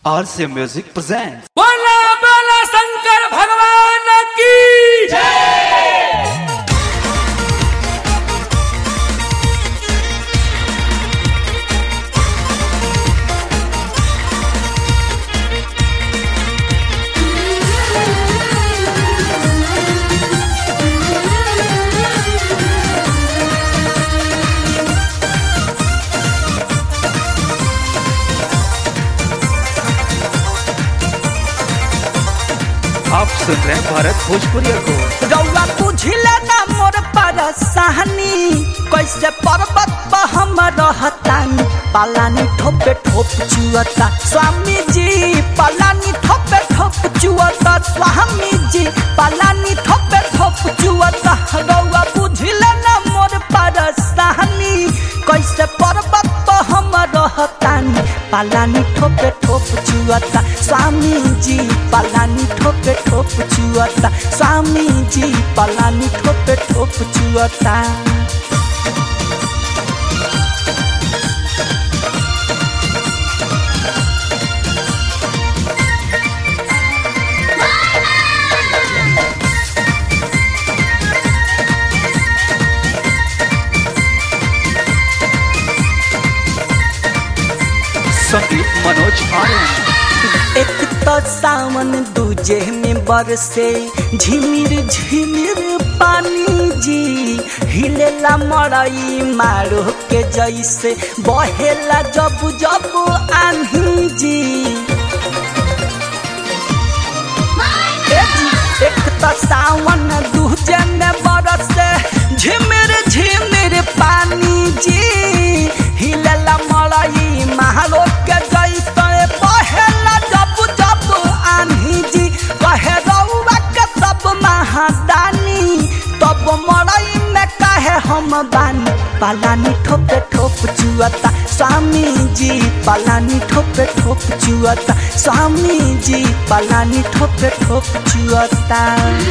RC Music presents. बोला बोला शंकर भगवान की आप सुन रहे हैं भारत भोजपुरी को रउआ बुझिले ना मोर परेशानी कैसे पर्वत पर हम रहतानी पालानी ठोपे ठोप चुअता स्वामी जी पालानी ठोपे ठोप चुअता स्वामी जी पालानी ठोपे ठोप चुअता रउआ बुझिले ना मोर परेशानी कैसे पर्वत पर हम रहतानी पालानी ठोपे ठोप चुअता स्वामी जी पालानी ठोपे ठोप चुअता स्वामी जी पालानी ठोपे ठोप चुअता संगीत मनोज आर्यन एक तो सावन दूजे में बरसे झिमिर झिमिर पानी जी हिलेला मड़ई मारो के जैसे बहेला जब जब आन्ही जी ए जी, एक तो सावन दूजे में बरसे झिमिर झिमिर पानी जी हिलेला मड़ई मारो के जैसे बहेला जब जब आन्ही जी कहे रउआ के सब महादानी तब मड़ई में कहे हम बानी पालानी ठोपे ठोप चुअता स्वामी जी पालानी ठोपे ठोप चुअता स्वामी जी पालानी ठोपे ठोप चुअता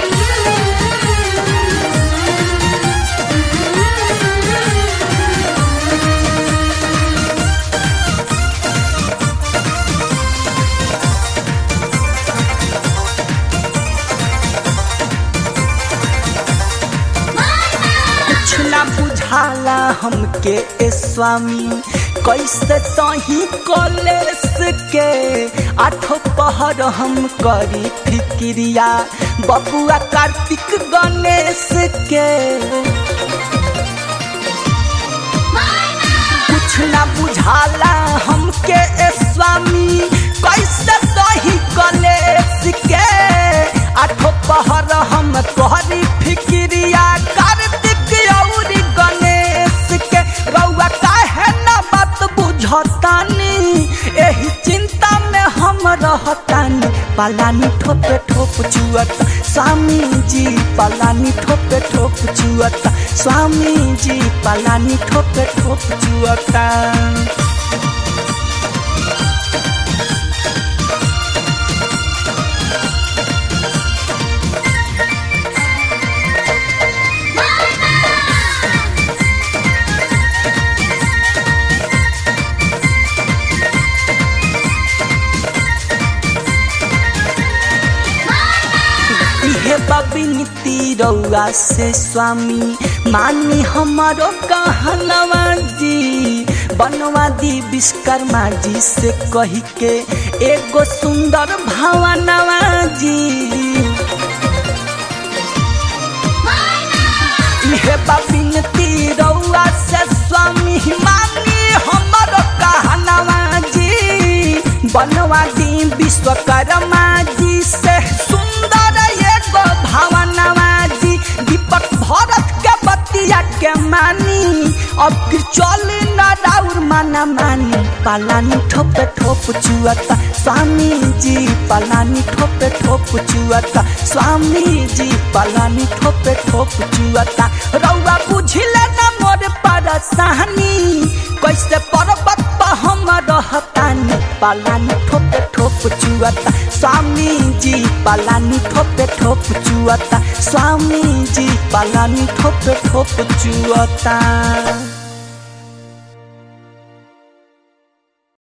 कुछ ना बुझाला हमके ए स्वामी कैसे सही कॉलेज के आठो पहर हम करी फिक्रिया बबुआ कार्तिक गणेश के कुछ ना बुझाला हमके ए स्वामी कैसे सही कॉलेज के आठो पहर हम करी फिक्रिया कार्तिक और गणेश के रउआ काहे ना बात बुझतानी एही चिंता में हम रहतानी पालानी ठोपे ठोप चुअता स्वामी जी पालानी ठोपे ठोप चुअता स्वामी जी पालानी ठोपे ठोप चुअता इहे बबिनती रउआ से स्वामी मानी हमारो कहनवा जी बनवा दी विश्वकर्मा जी से कही के एगो सुंदर भवनवा जी इहे बबिनती रउआ से स्वामी मानी हमारो कहनवा जी बनवा दी विश्वकर्मा जी से सुंदर एगो भवनवा जी दीपक भरत के बतिया के मानी अब फिर चल न राउर माना मानी पालानी ठोपे ठोप चुअता स्वामी जी पालानी ठोपे ठोप चुअता स्वामी जी पालानी ठोपे ठोप चुअता रउआ बुझिले न मोर परेशानी कैसे पर्वत पर हम रहतानी पालानी ठोपे ठोप चुअता स्वामी जी पालानी ठोपे ठोप चुअता स्वामी जी पालानी ठोपे ठोप चुअता